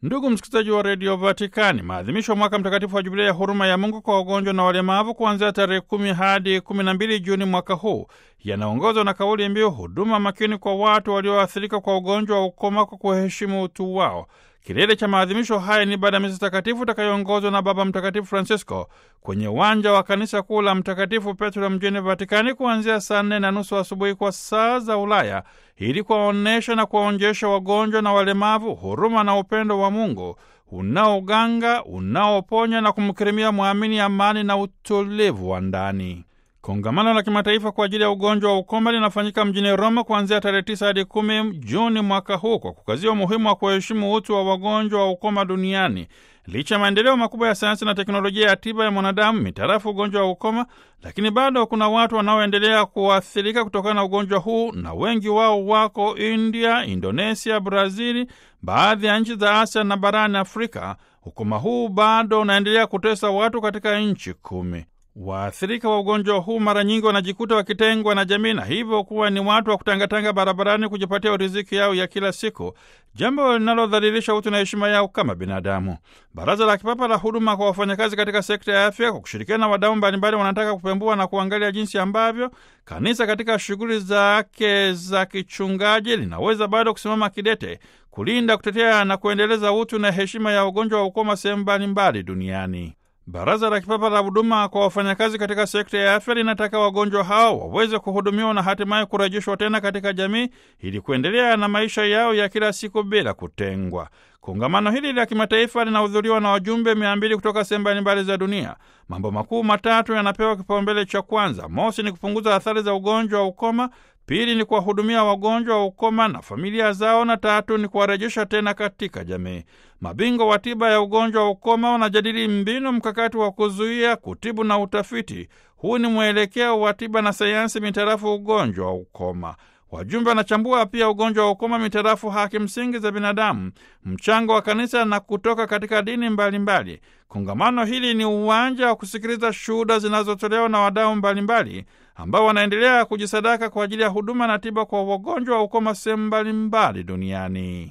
Ndugu msikilizaji wa redio Vatikani, maadhimisho ya mwaka mtakatifu wa jubilei ya huruma ya Mungu kwa wagonjwa na walemavu kuanzia tarehe kumi hadi kumi na mbili Juni mwaka huu yanaongozwa na kauli mbiu huduma makini kwa watu walioathirika kwa ugonjwa wa ukoma kwa kuheshimu utu wao. Kilele cha maadhimisho haya ni baada ya misa takatifu itakayoongozwa na Baba Mtakatifu Francisco kwenye uwanja wa kanisa kuu la Mtakatifu Petro mjini Vatikani kuanzia saa nne na nusu asubuhi kwa saa za Ulaya ili kuwaonyesha na kuwaonjesha wagonjwa na walemavu huruma na upendo wa Mungu unaoganga, unaoponya na kumkirimia mwamini amani na utulivu wa ndani. Kongamano la kimataifa kwa ajili ya ugonjwa wa ukoma linafanyika mjini Roma kuanzia tarehe 9 hadi 10 Juni mwaka huu kwa kukazia umuhimu wa kuheshimu utu wa wagonjwa wa ukoma duniani. Licha ya maendeleo makubwa ya sayansi na teknolojia ya tiba ya mwanadamu mitarafu ugonjwa wa ukoma, lakini bado kuna watu wanaoendelea kuathirika kutokana na ugonjwa huu, na wengi wao wako India, Indonesia, Brazili, baadhi ya nchi za Asia na barani Afrika. Ukoma huu bado unaendelea kutesa watu katika nchi kumi. Waathirika wa ugonjwa huu mara nyingi wanajikuta wakitengwa na jamii na hivyo kuwa ni watu wa kutangatanga barabarani kujipatia riziki yao ya kila siku, jambo linalodhalilisha utu na heshima yao kama binadamu. Baraza la Kipapa la Huduma kwa wafanyakazi katika sekta ya afya kwa kushirikiana na wadau mbalimbali wanataka kupembua na kuangalia jinsi ambavyo kanisa katika shughuli zake za kichungaji linaweza bado kusimama kidete kulinda, kutetea na kuendeleza utu na heshima ya ugonjwa wa ukoma sehemu mbalimbali duniani. Baraza la Kipapa la Huduma kwa wafanyakazi katika sekta ya afya linataka wagonjwa hao waweze kuhudumiwa na hatimaye kurejeshwa tena katika jamii ili kuendelea na maisha yao ya kila siku bila kutengwa. Kongamano hili la kimataifa linahudhuriwa na wajumbe mia mbili kutoka sehemu mbalimbali za dunia. Mambo makuu matatu yanapewa kipaumbele cha kwanza. Mosi ni kupunguza athari za ugonjwa wa ukoma, pili ni kuwahudumia wagonjwa wa ukoma na familia zao, na tatu ni kuwarejesha tena katika jamii. Mabingwa wa tiba ya ugonjwa wa ukoma wanajadili mbinu mkakati wa kuzuia, kutibu na utafiti. Huu ni mwelekeo wa tiba na sayansi mitarafu ugonjwa wa ukoma. Wajumbe wanachambua pia ugonjwa wa ukoma mitarafu haki msingi za binadamu, mchango wa kanisa na kutoka katika dini mbalimbali mbali. Kongamano hili ni uwanja wa kusikiliza shuhuda zinazotolewa na wadau mbalimbali ambao wanaendelea kujisadaka kwa ajili ya huduma na tiba kwa wagonjwa wa ukoma sehemu mbalimbali duniani.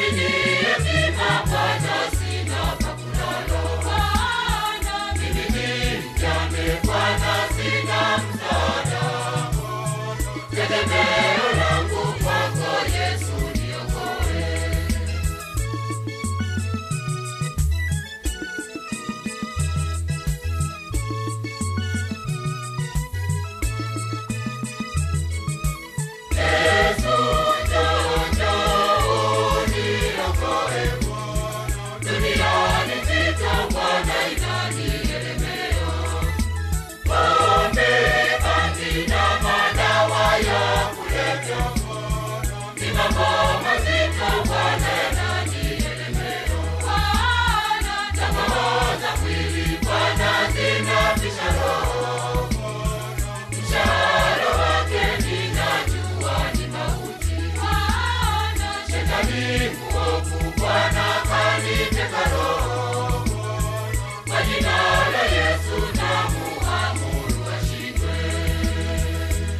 bidii ukipata